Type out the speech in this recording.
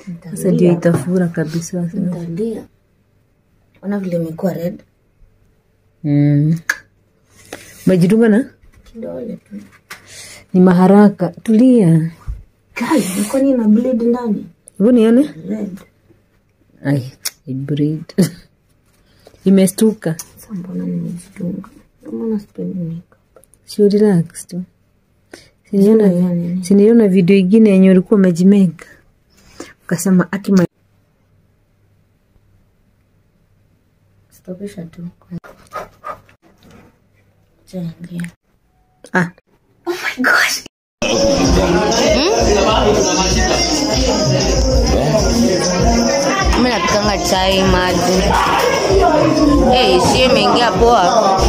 Sasa ndio itafura kabisa. sasa. Nitalia. Ona vile imekuwa red. Mm. Umejidunga na Kidole tu. ni maharaka. Tulia. Kai, kwani ina bleed ndani? Hebu nione. Red. Ai, it breed. Imestuka. Sasa mbona nimejidunga? Ndio maana sipendi makeup. Sio relax tu. Siniona Sina nini. siniona video ingine yenye ulikuwa umejimeka. Ukasema aki ma... Stopisha tu. Changia. Ah, Oh my gosh. Mimi napikanga chai maji. Eh, si imeingia poa.